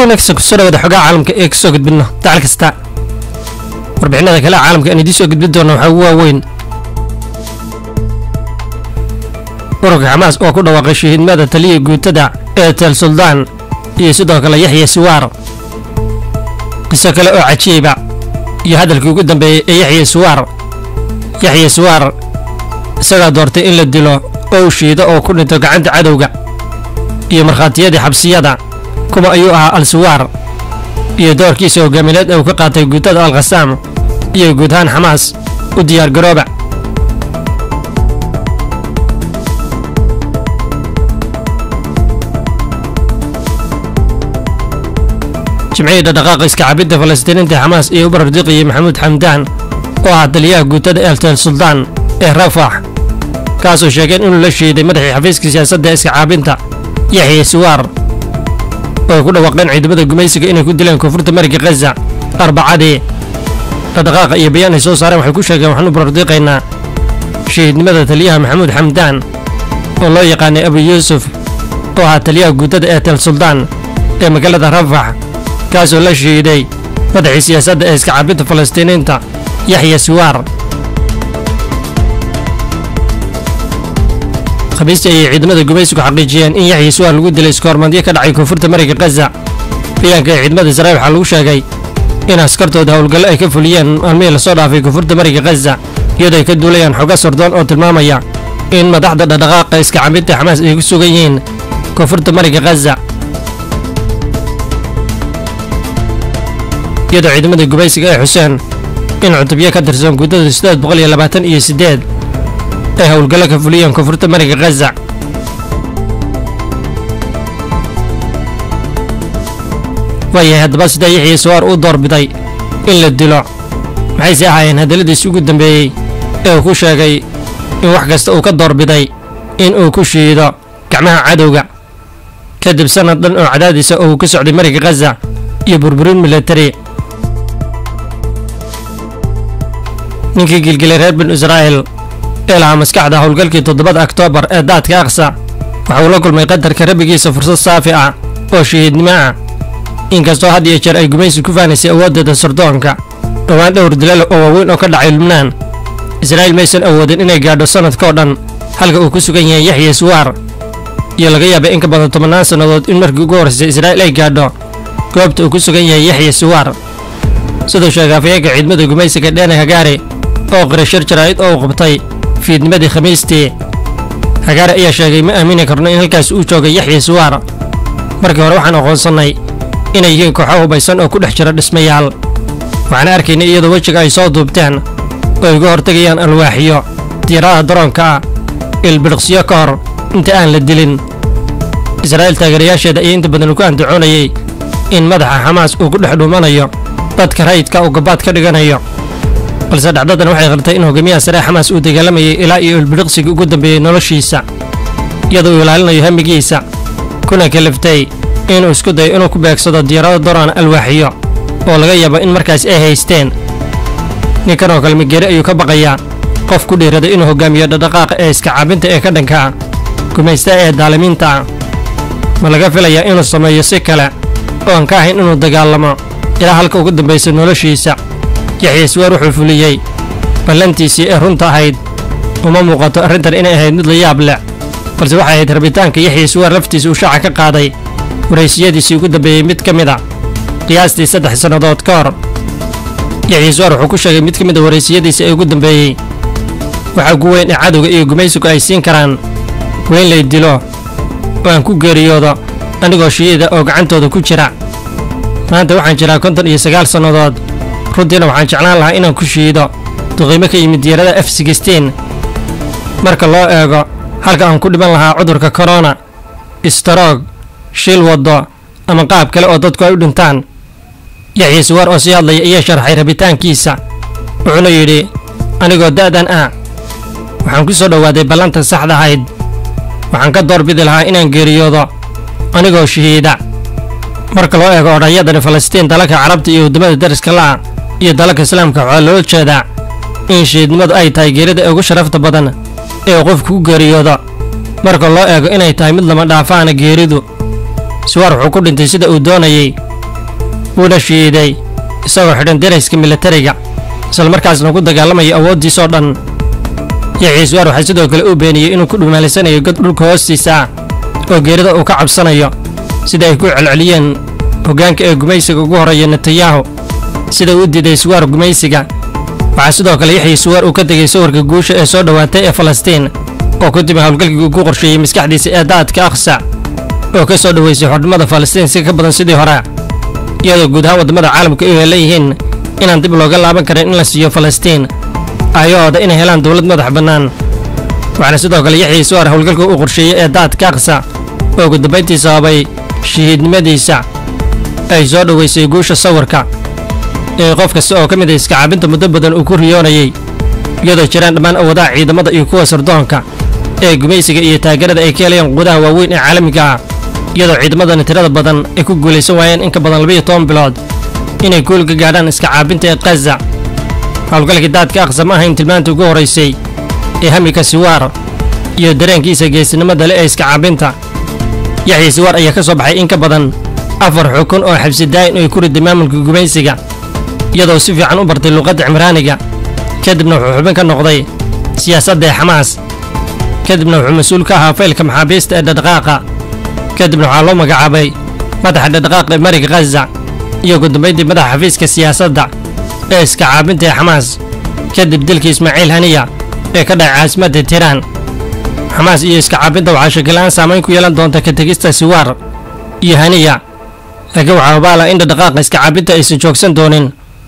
wanaagsan kusoo dhawaada xogaha caalamka ee kasoo gudbino dacal kasta warbixinada kale caalamka aan idiin soo gudbin doona waxaa ugu waaweyn ururka xamaas oo ku dhawaaqay shahiidmada taliya guutada ee tel suldaan iyo sidoo kale yaxya siwaar qiso kale oo cajiiba iyo hadalkii ugu dambeeyey ee yaxya siwaar yaxya siwaar isagaa doortay in la dilo oo u shiido oo ku dhinto gacanta cadowga iyo markhaatiyadii xabsiyada kuma ayuu ahaa al-siwaar iyo doorkiisa hogaamineed ee uu ka qaatay guutada al-khasaam iyo guud ahaan xamaas u diyaargarooba jimcihii dhaqdhaqaaqa iska cabidda falastiiniinta xamaas iyo u barardiqiyey maxamuud xamdaan oo ah taliyaha guutada eeltel suldaan ee rafax kaasoo sheegeen inuu la shiiday madaxii xafiiska siyaasadda iska caabinta yaxya siwaar oo ay ku dhawaaqeen ciidamada gumaysiga inay ku dileen koonfurta mariga khaza arbacadii dhaqdhaqaaqa iyo bayaan ay soo saareen waxay ku sheegeen waxaanu barardiiqaynaa shahiidnimada taliyaha maxamuud xamdaan oo loo yaqaanay abu yuusuf oo ahaa taliyaha guutada eeltel suldaan ee magaalada rafax kaasoo la shiiday madaxii siyaasadda ee iska caabinta falastiiniinta yaxya siwaar khamiistii ayay ciidamada gumaysigu xaqiijiyeen in yaxya siwaar lagu dilay iskoormadyo ka dhacay koonfurta mariga khaza bayaanka ee ciidamada israa'iil waxaa lagu sheegay in askartooda howlgallo ay ka fuliyeen maalmihii lasoo dhaafay koonfurta mariga khaza iyadoo ay ka duulayaan xoga sordoon oo tilmaamaya in madaxda dhaqdhaqaaqa iska cabinta xamaas ay ku sugan yihiin koonfurta mariga khaza iyadoo ciidamada gumaysiga ay xuseen in cutubyo ka tirsan guutada siddeed boqol iyo labaatan iyo siddeed ay howlgallo ka fuliyeen koonfurta mariga khaza waayahay haddaba sidaa yaxya siwaar uu doorbiday in la dilo maxayse ahaayeen hadalladiisi ugu dambeeyey ee uu ku sheegay in wax kasta uu ka doorbiday in uu ku shiido gacmaha cadowga kadib sannad dhan oo cadaadiisa oo uu ka socday mariga khaza iyo burburin milatari ninkii gilgilay reer binu israa'iil ee lahaa maskaxda howlgalkii toddobada oktoobar ee daadka aqsa waxa uu la kulmay qadarka rabbigiisa fursad saafi ah oo shahiidnimo ah inkastoo had iyo jeer ay gumaysi ku faanaysay awooddeeda sardoonka dhowaan dhowr dilal oo waaweyn oo ka dhacay lubnaan israa'iil maysan awoodin inay gaadho sannadkao dhan halka uu ku sugan yahay yaxya siwaar iyo laga yaabay in ka badan tobannaan sannadood in markii ugu horraysay israa'iil ay gaadho goobta uu ku sugan yahay yaxya siwaar siduu sheegay afayeenka ciidamada gumaysiga dheene hagaare oo qiray shir jaraa'id oo uu qabtay fiidnimadii khamiistii hagaare ayaa sheegay ma aamini karno in halkaas uu joogay yaxya siwaar markii hore waxaan aqoonsannay inay yihiin kooxo hubaysan oo ku dhex jira dhismayaal waxaan arkaynay iyadoo wejiga ay soo duubteen oo ay uga hortegayaan alwaaxiyo diyaaradaha daroonka ah ilbidhiqsiyo ka hor inta aan la dilin israa'iil taageerayaasheeda ayaa inta badan ku andacoonayay in madaxa xamaas uu ku dhex dhuumanayo dadka rayidka uu gabaad ka dhiganayo balse dhacdadan waxay qartay in hogaamiyaha sare xamaas uu dagaalamayay ilaa iyo ilbidhiqsigii ugu dambeeyey noloshiisa iyadoo uu ilaalinayo hamigiisa kuna kaliftay inuu isku dayo inuu ku beegsado diyaarado doraan alwaaxiyo oo laga yaabo in markaas ay haysteen ninkan oo kale migeeri ayuu ka baqayaa qof ku dhiiraday inuu hogaamiyo dhaqdhaqaaqa ee iska caabinta ee ka dhanka ah gumaystaha ee daalimiinta ah ma laga filayaa inuu sameeyo si kale oo aan ka ahayn inuu dagaalamo ilaa halka ugu dambaysa noloshiisa yaxya siwaar wuxuu fuliyey ballantiisii ee runta ahayd uma muuqato arrintan inay ahayd mid la yaab leh balse waxay ahayd rabitaanka yaxya siwaar laftiisa uu shaaca ka qaaday waraysiyadiisii ugu dambeeyey mid ka mid a qiyaastii saddex sannadood ka hor yaxya siwaar wuxuu ku sheegay mid ka mid a waraysiyadiisa ee ugu dambeeyey waxaa ugu weyn ee cadowga iyo gumaysigu ay siin karaan weyn lay dilo oo aan ku geeriyoodo anigoo shiida oo gacantooda ku jira maanta waxaan jiraa konton iyo sagaal sannadood runtiina waxaan jeclaan lahaa inaan ku shiido duqiimo ka yimid diyaarada f sixteen marka loo eego halka aan ku dhiman lahaa cudurka korona istaroog shil waddo ama qaab kale oo dadku ay u dhintaan yaxya siwaar oo sii hadlaya ayaa sharxay rabitaankiisa wuxuuna yidhi anigoo da'dan ah waxaan ku soo dhowaaday ballanta saxda ahayd waxaan ka doorbidi lahaa inaan geeriyoodo anigoo shahiida marka loo eego odhanyadani falastiin dalalka carabta iyo waddamada dariska la'a iyo dalalka islaamka waxaa loola jeedaa in shahiidnimadu ay tahay geerida ee ugu sharafta badan ee uu qofku ku geeriyoodo marka loo eego inay tahay mid lama dhaafaana geeridu siwaar wuxuu ku dhintay sida uu doonayey wuuna shiiday isagoo xidhan darayska militariga islamarkaasna ku dagaalamaya awooddiisoo dhan yaxya suwaar waxaa sidoo kale uu beeniyey inuu ku dhumaalaysanayo god dhulka hoostiisa ah oo geerida uu ka cabsanayo sida ay ku celceliyeen hoggaanka ee gumaysiga ugu horreeya netanyahu sida uu diiday suwaar gumaysiga waxaa sidoo kale yaxya suwaar uu ka tegey sawirka guusha ee soo dhowaatay ee falastiin oo ku timi howlgalkii uu ku qorsheeyey maskaxdiisa ee daadka aqsa oo ka soo dhoweysay xornimada falastiin si ka badan sidii hore iyadoo guud ahaan waddamada caalamka ay leeyihiin inaan dib looga laaban karin in la siiyo falastiin ayahooda inay helaan dowlad madax bannaan waxaana sidoo kale yaxya suwaar howlgalka uu qorsheeyey ee daadka aqsa oo ugu dambayntii sababay shahiidnimadiisa ay soo dhoweysay guusha sawirka ee qof kasta oo ka mid a iskacaabinta muddo badan uu ku riyoonayey iyadoo jiraan dhammaan awoodaha ciidamada iyo kuwa sardoonka ee gumaysiga iyo taageerada ay ka helayaan quudaha waaweyn ee caalamiga ah iyadoo ciidamadani tirada badan ay ku guulaysan waayeen in ka badan labayo toban bilood inay guul ka gaadhaan iska caabinta ee kaza howlgalkii daadka aqsa ma ahayn tilmaanta ugu horraysay ee hamika siwaar iyo dareenkiisa geesinimada le ee iska caabinta yaxya siwaar ayaa ka soo baxay in ka badan afar xukun oo xabsi daayin oo ay ku riday maamulka gumaysiga iyadoo si fiican u bartay luuqadda cimraaniga kadibna wuxuu xubin ka noqday siyaasadda ee xamaas kadibna wuxuu mas-uul ka ahaa faylka maxaabiista ee dhadhaqaaqa kadibna waxaa loo magacaabay madaxa dhadhaqaaqa ee mariga khaza iyo ugu dambayntii madaxa xafiiska siyaasadda ee iska caabinta ee xamaas kadib dilkii ismaaciil haniya ee ka dhacay caasimadda tiiraan xamaas iyo iska caabinta waxaa shakilaan saamayn ku yeelan doonta ka tegista siwaar iyo haniya laakiin waxaa hubaala in dhadhaqaaqa iska caabinta aysan joogsan doonin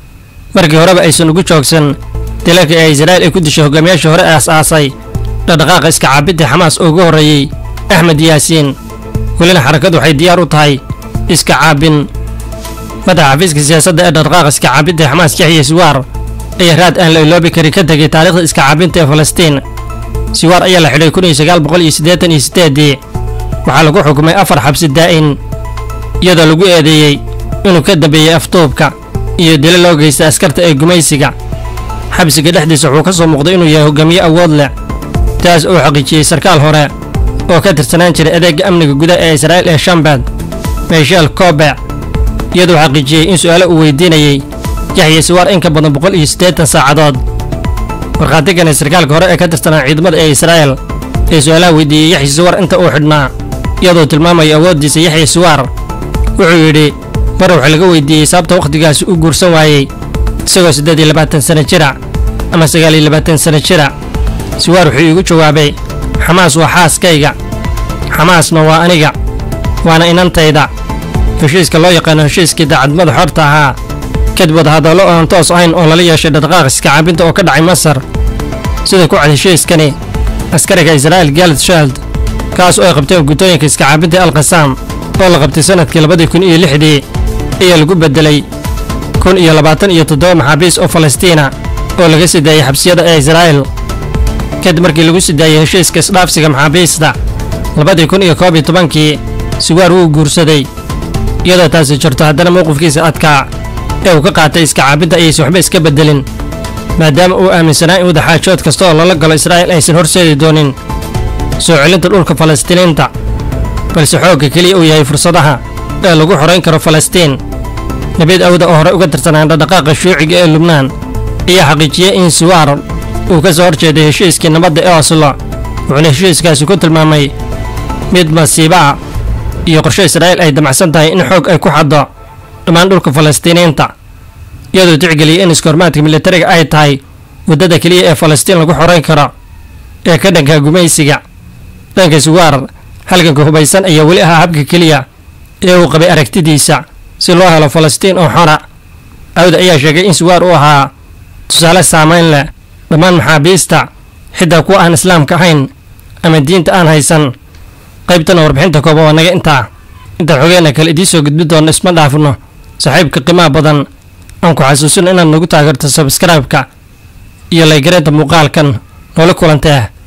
markii horeba aysan ugu joogsan dilalka ee israa'iil ay ku dishay hogaamiyaashii hore aas-aasay dhadhaqaaqa iska caabinta xamaas oo ugu horreeyey axmed yaasiin welina xarakadu waxay diyaar u tahay iska caabin madaxa xafiiska siyaasadda ee dhaqdhaqaaqa iska caabinta ee xamaas yaxya siwaar ayaa raad aan la iloobi karin ka tegay taariikhda iska caabinta ee falastiin siwaar ayaa la xidhay kun iyo sagaal boqol iyo siddeetan iyo siddeeddii waxaa lagu xukumay afar xabsi daa'in iyadoo lagu eedeeyey inuu ka dambeeyey aftuubka iyo dilo loo geysta askarta ee gumaysiga xabsiga dhexdiisa wuxuu ka soo muuqday inuu yahay hogaamiye awood leh taas oo xaqiijiyey sarkaal hore oo ka tirsanaan jiray adeegga amniga gudaha ee israa'iil ee shambad michel kobe iyadoo xaqiijiyey in su'aalo uu weydiinayey yaxya siwaar in ka badan boqol iyo siddeetan saacadood markhaatigani sarkaalka hore ee ka tirsanaa ciidamada ee israa'iil ee su'aalaha weydiiyey yaxya siwaar inta uu xidhnaa iyadoo tilmaamaya awooddiisa yaxya siwaar wuxuu yidhi mar wax laga weydiiyey sababta wakhtigaasi u guursan waayey isagoo siddeed iyo labaatan sano jira ama sagaal iyo labaatan sano jira siwaar wuxuu iigu jawaabay xamaas waa xaaskayga xamaasna waa aniga waana inantayda heshiiska loo yaqaano heshiiskii daacadnimada xorta ahaa kadib wadahadallo oo aan toos ahayn oo lala yeeshay dhaqdhaqaaq iska caabinta oo ka dhacay masar sida ku cad heshiiskani askariga israa'iil galad shald kaas oo ay qabteen guddooyinka iska caabinta alkhasaam oo la qabtay sannadkii labadii kun iyo lixdii ayaa lagu beddelay kun iyo labaatan iyo toddoba maxaabiis oo falastiina oo laga sii daayey xabsiyada ee israa'iil kadib markii lagu sii daayey heshiiska isdhaafsiga maxaabiista labadii kun iyo koob iyo tobankii siwaar wuu guursaday iyadoo taasi jirto haddana mowqifkiisa adkaa ee uu ka qaatay iska caabinta ayaysan waxba iska beddelin maadaama uu aaminsanaa in wadaxaajood kasta oo lala galo israa'iil aysan horseedi doonin soo celinta dhulka falastiiniinta balse xoogga keliya uu yahay fursadaha ee lagu xorayn karo falastiin nabiid awda oo hore uga tirsanaan dhaqdhaqaaqa shuuciga ee lubnaan ayaa xaqiijiyey in siwaar uu ka soo horjeeday heshiiskii nabadda ee oslo wuxuuna heshiiskaasi ku tilmaamay mid masiibo ah iyo qorshe israa'iil ay damacsan tahay in xoog ay ku xaddo dhammaan dhulka falastiiniinta iyadoo tixgeliyay in iskoormaadka militariga ay tahay waddada keliya ee falastiin lagu xorayn karo ee ka dhanka gumaysiga dhanka siwaar halganka hubaysan ayaa weli ahaa habka keliya ee uu qabay aragtidiisa si loo helo falastiin oo xora awda ayaa sheegay in siwaar uu ahaa tusaale saamayn leh dhammaan maxaabiista xitaa kuwa aan islaamka ahayn ama diinta aan haysan qaybtana warbixinta kooban waa naga intaa intaan xogeenna kale idiin soo gudbi doonno isma dhaafno saaxiibka qiimaha badan aan ku xasuusino inaad nagu taageerto sabskraibka iyo laygareynta muuqaalkan noola kulantee